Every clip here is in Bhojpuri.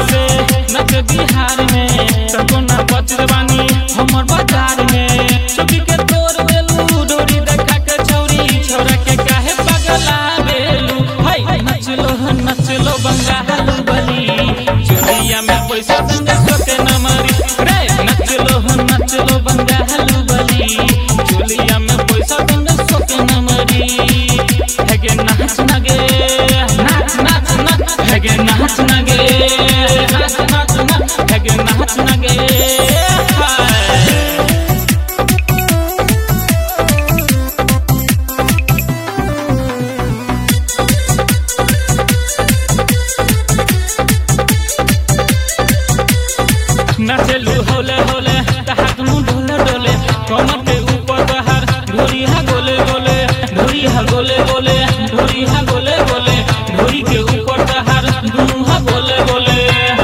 से नच बिहार में तको ना बच बानी हमर बाजार में चुकी के तोर बेलू डोरी देखा के छौरी छोरा के काहे पगला बेलू हाय नच लो नच लो बंगाल बली चुरिया में पैसा संग सोके न मरी रे नच लो नच लो बंगाल बली चुलिया में पैसा संग सोके न मरी हेगे नाच नगे नाच नाच नाच हेगे नाच नगे नाच नाच नाच हेगे नाच नगे हाय नाचलू होले होले हाथ मुंह डोले डोले कमर के ऊपर बहार ढोरी हा गोले गोले ढोरी हा गोले गोले ढोरी हा गोले गोले ढोरी के ऊपर बहार दुनू हा गोले गोले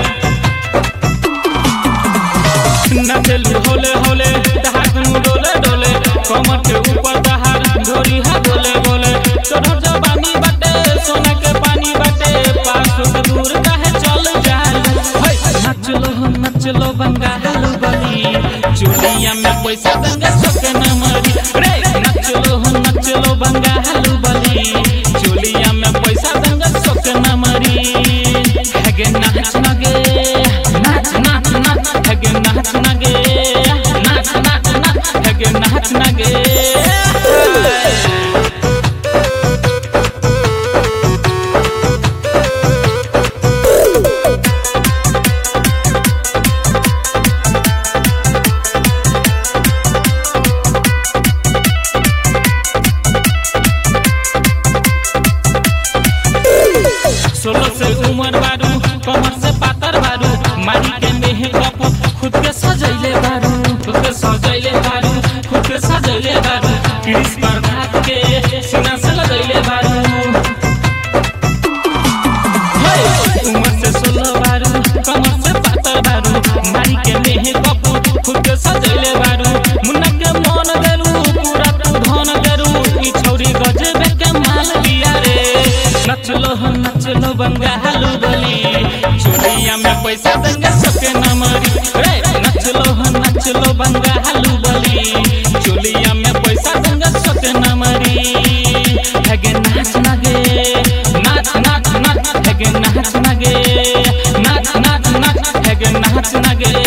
नाचलू होले होले हाथ मुंह डोले डोले कमर के ऊपर बहार ढोरी हा गोले गोले तोहर जवानी बाटे सोना के पानी बाटे पास से दूर काहे चल जाल नचलो हो नचलो बंगाल बली चोलिया में पैसा दंगा सोके न मरी रे नचलो हो नचलो बंगाल बली चोलिया में पैसा दंगा सोके न मरी हेगे नाच नगे नाच नाच नाच हेगे नाच नगे नाच नाच नाच हेगे नाच नगे सोलह से उम्र बारू कमर से पातर बारू मारी के मेह कप खुद के सजैले बारू खुद के सजैले बारू खुद के सजैले बारू क्रिस पर हाथ के सीना से लगैले बारू हे, उम्र से सोलह बारू कमर से पातर बारू मारी के मेह कप खुद के सजैले बारू मुन्ना के मन देलू पूरा तू धन देलू ई छौरी गजबे के माल लिया रे नचलो हो नचलो बंगालू बली चोरिया में पैसा देंगे सबके न मरी रे नचलो हो नचलो बंगालू बली चोलिया में पैसा देंगे सबके न मरी हेगे नाच नगे नाच नाच नाच हेगे नाच नगे नाच नाच नाच हेगे नाच नगे